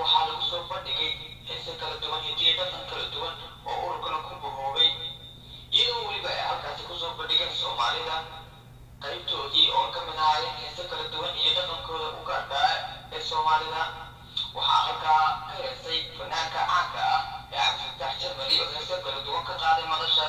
waxaa lagu soo bandhigay heese kala duwan hidiyo dhaqan kala duwan oo ururkana ku bahoobay iyadoo weliba ay halkaasi kusoo bandhigeen soomaalida qaybtoodii oo ka mid ahaayeen heese kala duwan iyo dhaqankooda u gaarka ah ee soomaalida waxaa halkaa ka heesay fanaanka caanka ah ee cabdifatax jarmali oo heese kala duwan ka qaaday madashaas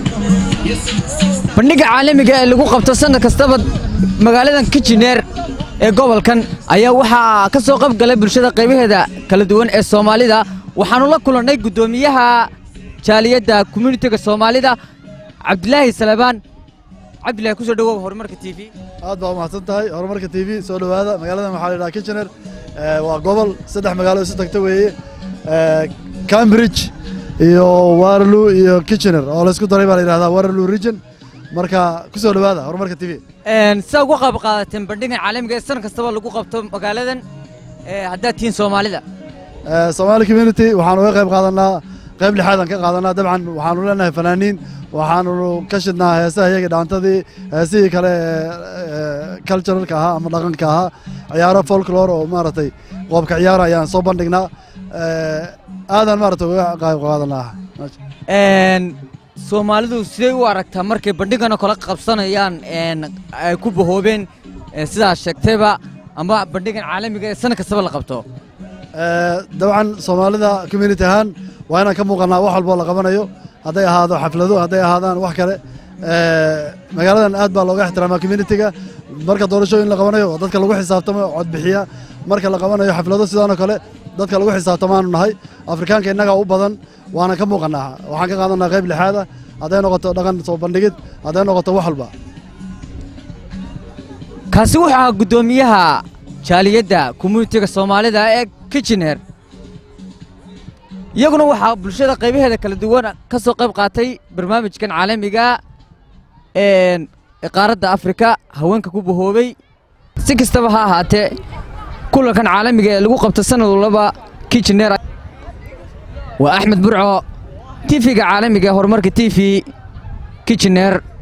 bandhigga caalamiga ee lagu qabto sanad kastaba magaaladan kijineer ee gobolkan ayaa waxaa ka soo qayb galay bulshada qaybaheeda kala duwan ee soomaalida waxaannu la kulannay guddoomiyaha jaaliyadda communitiga soomaalida cabdilaahi salabaan cabdillahi kusoo dhawow horumarka t v aad baa umahadsan tahay horumarka t v soo dhowaada magaaladan waxaa la yidhaha kitchener waa gobol saddex magaalo isu tagta weeye cambridge iyo waterloo iyo kitchener oo laysku daray baa la yidhahdaa waterloo region marka ku soo dhowaada horumarka t v sidaa uga qayb qaadateen bandhigan caalamiga ee san kastaba lagu qabto magaaladan haddaad tihiin soomaalida somaali community waxaan uga qayb qaadanaa qayb lixaadaan ka qaadanaa dabcan waxaanu leenahay fanaaniin waxaanu ka shidnaa heesaha iyaga dhaantadii heesihii kale ee culturalka ahaa ama dhaqanka ahaa ciyaaro folklore oo maaragtay qoobka ciyaara ayaan soo bandhignaa aadaan maaragtay uga qayb qaadanaa soomaalidu siday u aragtaa markay bandhiganoo kala qabsanayaan ay ku bahoobeen sidaas sheegtayba ama bandhigan caalamiga ee sana kastaba la qabto dabcan soomaalida community ahaan waa inaan ka muuqannaa wax walboo la qabanayo hadday ahaado xaflado hadday ahaadaan wax kale magaaladan aad baa looga ixtiraamaa communitiga marka doorashooyin la qabanayo oo dadka lagu xisaabtamo codbixiya marka la qabanayo xaflado sidaanoo kale dadka lagu xisaabtamaanu nahay afrikaanka innagaa u badan waana ka muuqannaa waxaan ka qaadanaa qayb lixaada hadday noqoto dhaqan soo bandhigid hadday noqoto wax walba kaasi wuxuu ahaa guddoomiyaha jaaliyadda communitiga soomaalida ee kitchener iyaguna waxaa bulshada qaybaheeda kala duwan ka soo qayb qaatay barnaamijkan caalamiga ee qaaradda afrika haweenka ku bahoobay si kastaba ha ahaatee kulankan caalamiga ee lagu qabto sanad walaba kitchener waa axmed burco tifiga caalamiga ee horumarka t v kitchener